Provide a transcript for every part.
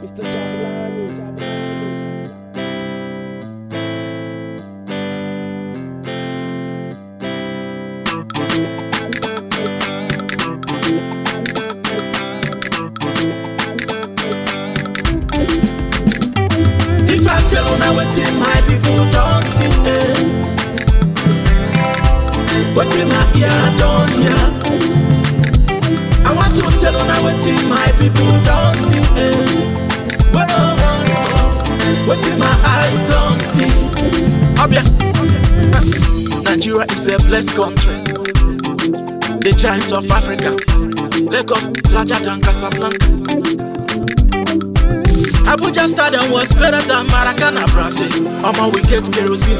Mr. Jabalani, Jabalani, Jabalani. If I tell una wetin my people don see, eh, wetin my ear don hear. I want to tell una wetin my people don see, eh, wey no wan know wetin my eyes don see. Abia, Nigeria is a blessed country, the giant of Africa. Lagos larger than Casablanca. Abuja Stadium was better than Maracana, Brazil. Omo, we get kerosene.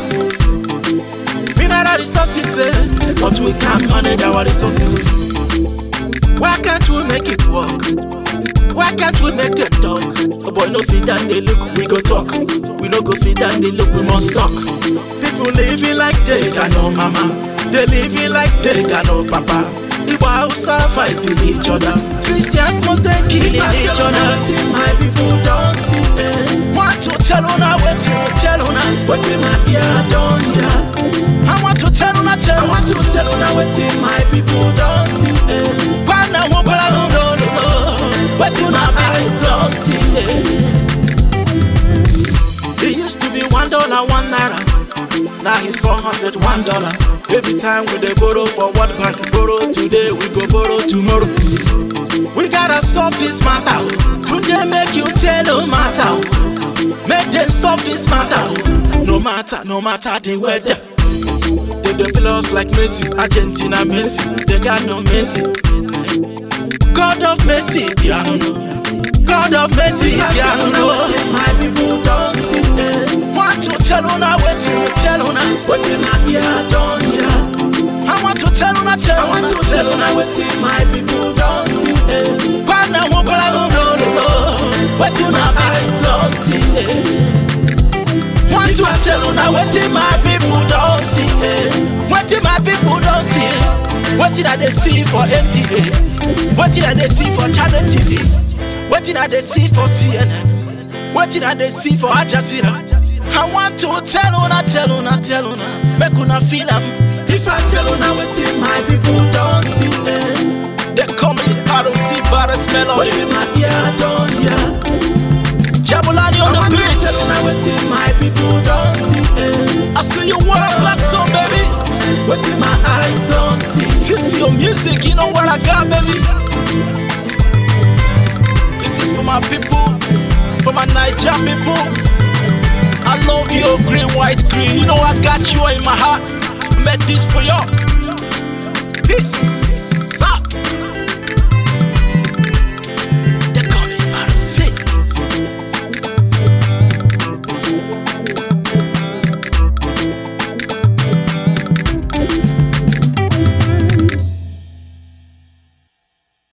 Mineral resources, eh, but we can't manage our resources. Why can't we make it work? Why can't we make them talk? Oh boy, no sit down, they look, we go talk. We no go sit down, they look, we must talk. People living like they got no mama. They living like they got no papa. Igbo Hausa fighting each other. Christians must they killing each other. My people don't see it. Want to tell una wetin we tell una wetin my ear don hear. I want to tell una tell I want to tell una wetin my people don see it. Kwana mo bala no no no no. Wetin una eyes don see it. It used to be one dollar, one naira. Now it's four hundred, one dollar. Every time we dey borrow for World Bank, borrow today, we go borrow tomorrow. We gotta solve this matter. oh. Today make you tell no matter. oh. Make them solve this matter. oh. No matter, no matter the weather. They dey play us like Messi, Argentina Messi. They got no Messi. God of mercy, piano. God of mercy, piano. My people don't see it. Want to tell una wetin we tell una wetin my ear don hear. I want to tell una tell I want to tell una wetin my people don see it. Kwana mo bala no no no no. Wetin my eyes don see it. Want to tell una wetin my people don see it. Wetin my people don see it. Wetin I dey see for NTA. Wetin I dey see for Channel TV. Wetin I dey see for CNN. Wetin I dey see for Al Jazeera. I want to tell una, tell una, tell una, make una feel am. If I tell una wetin my people don see, eh, they call me ROC Barres Melody. Wetin my ear don hear. Jabulani on I the want to beat. tell una wetin my people don see, eh. I see you what a black song, baby. Wetin my eyes don see. This your music, you know what I got, baby. This is for my people, for my Niger people. I love you, green, white, green. You know I got you in my heart. Made this for you. Peace.